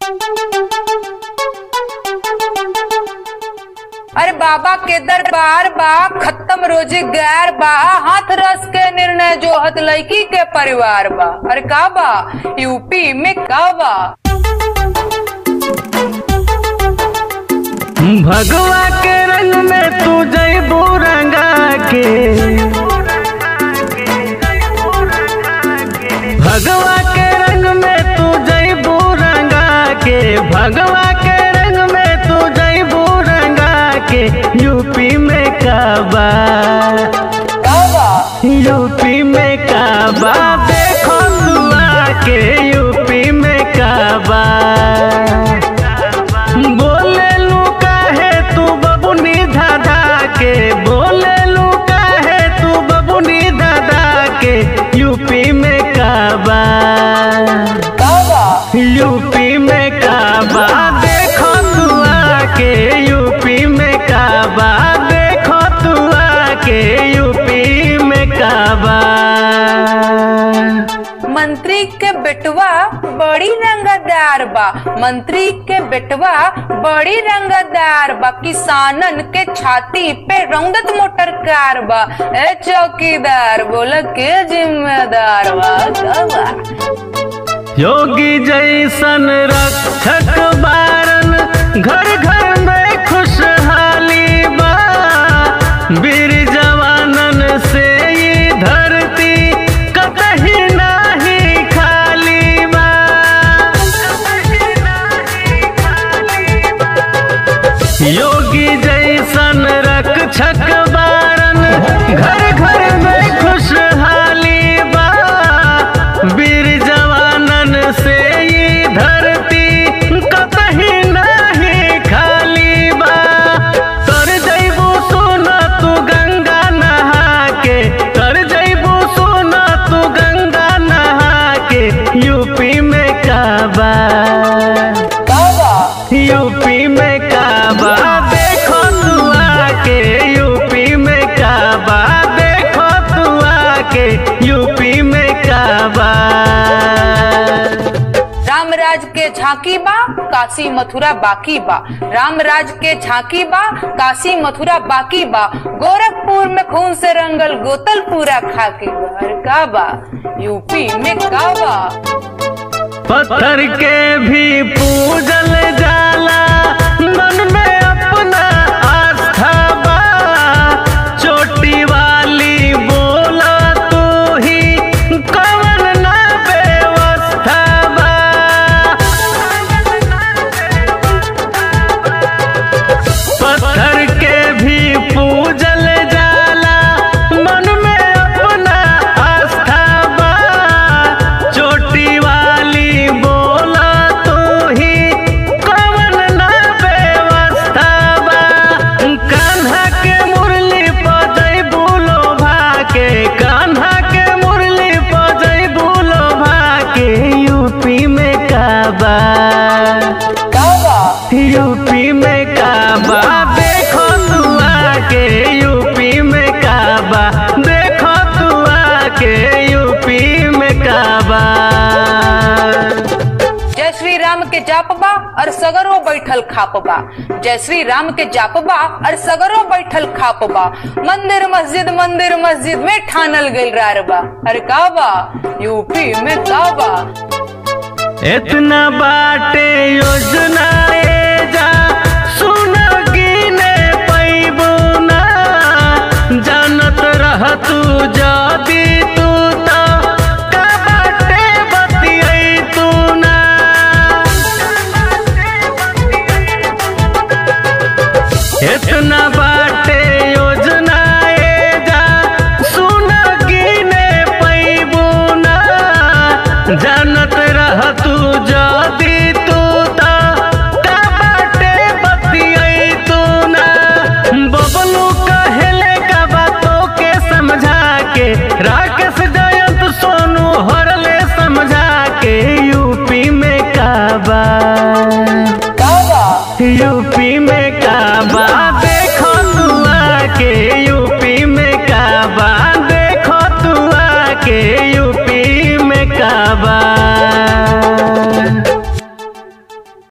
अरे बाबा के दरबार बा खत्म रोजगार बा हाथ रस के निर्णय जो हत लड़की के परिवार बा अरे का बा यूपी में का बा भगवा के रंग में तू जैबू रंगा के भगवा के रंग में तू जैबू रंगा के भगवा के रंग में तू जैबू रंगा के यूपी में काबा का बा यूपी में काबा देखो तू आके यूपी में काबा बोले लू काहे तू बबुनी दादा के बोले लू काहे तू बबुनी दादा के यूपी में काबा का बा यूपी में काबा देखो तू आके यूपी में काबा देखो तू आके यूपी में काबा मंत्री के बेटवा बड़ी रंगदार बा मंत्री के बेटवा बड़ी रंगदार बा किसानन के छाती पे रंगत मोटर कार बा ए चौकीदार बोला के जिम्मेदार बा का बा योगी जैसन रक्षक बारन घर घर में खुशहाली बा वीर जवानन से ये धरती कतही नाही खाली बा योगी जैसन रक्षक बारन घर घर में खुशहाली बा वीर जवानन से ये धरती कतही नहीं खाली बा तर जैबू सोना तू गंगा नहा के तर जैबू सोना तू गंगा नहा के यूपी में काबा का बा यूपी में काबा देखो तू आके यूपी में काबा देखो तू आके यूपी में काबा रामराज के झांकी बा काशी मथुरा बाकी बा रामराज के झांकी बा काशी मथुरा बाकी बा गोरखपुर में खून से रंगल गोतल पूरा खाकी बा अरे का बा यूपी में का बा पत्थर के भी पूजल जाला मन में अपना आस्था बा चोटी वाली बोला तू ही कवन ना व्यवस्था बा पत्थर के भी पूजल जाला मन में अपना आस्था बा चोटी वाली बोला तू ही कवन ना व्यवस्था बा कान्हा के मुरली पजई बुलो भाके कान्हा के मुरली पजई बुलो भाके यूपी में काबा का बा यूपी में काबा देखो तू आके यूपी में काबा देखो तू आके यूपी में काबा जय श्री राम के जाप बा और सगरो बैठल खाप बा जय श्री राम के जाप बा और सगरो बैठल खाप बा मंदिर मस्जिद मंदिर मस्जिद में ठानल गइल रार बा अरे का बा यूपी में का बा इतना बाटे योजना